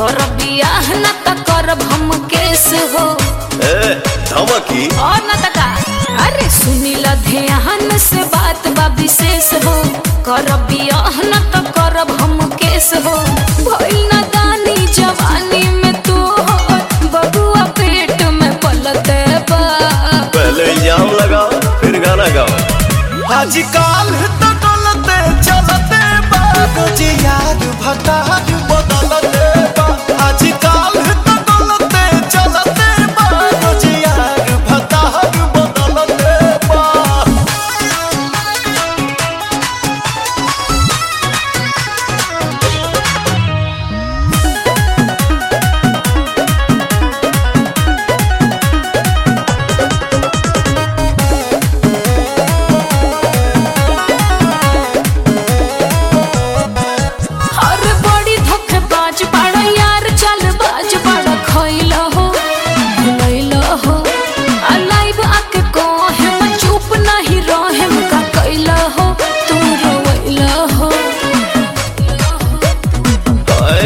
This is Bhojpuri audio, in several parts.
कर बियाह न त करब हम केस हो ए धमकी और न त का अरे सुनी ल ध्यान से बात बा विशेष हो कर बियाह न त करब हम केस हो भइल न दानी जवानी में तू हो बबुआ पेट में पलते बा पहले इल्जाम लगाओ फिर गाना गाओ आजकल तो डोलते चलते बाबूजी यार भतार बदलते बा आजकल तो डोलते चलते बाबूजी यार भतार बदलते बा अरे बड़ी धोखेबाज बड़ा यार चल बाज बड़ा खइल हो भुलैल हो आ लाइव आके कहे मैं चुप नहीं रहे का कैल हो तू रोइल हो अए,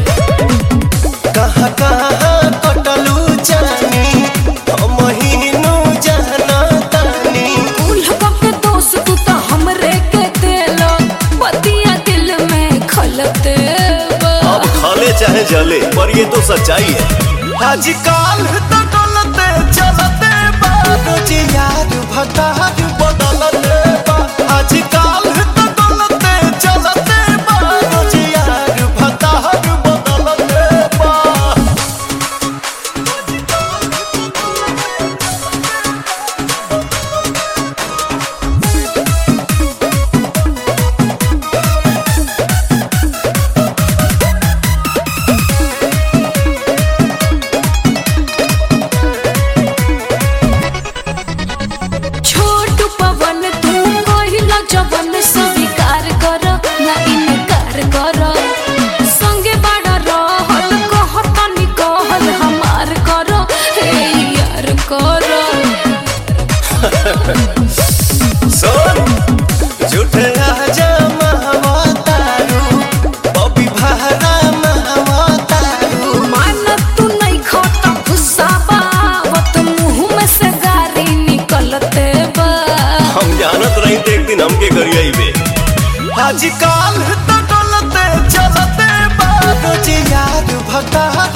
कहाँ कहाँ कटलू जानी हम महीनू जाना तानी उल्ह के दोस्त तू तो हमरे के दिल बतिया दिल में खलते बा। अब खाले चाहे जले पर ये तो सच्चाई है आजकल तो डोलते चलते बाबूजी यार भतार बदलते बा आजकल तो डोलते चलते बाबूजी यार भतार बदलते बा छोट पवन तू कहिला जवन स्वीकार कर ना इनकार कर संगे बड़ा रहल कहतनी कहल हमार कर हे यार कर सुन झूठे राजा महवतारू बबी भारा महवतारू मान तू नहीं खाता गुस्सा बावत मुंह में से गारी निकलते बा हम जानत रही थे एक दिन हमके करिए बे आजकल तो डोलते चलते बाबूजी यार भतार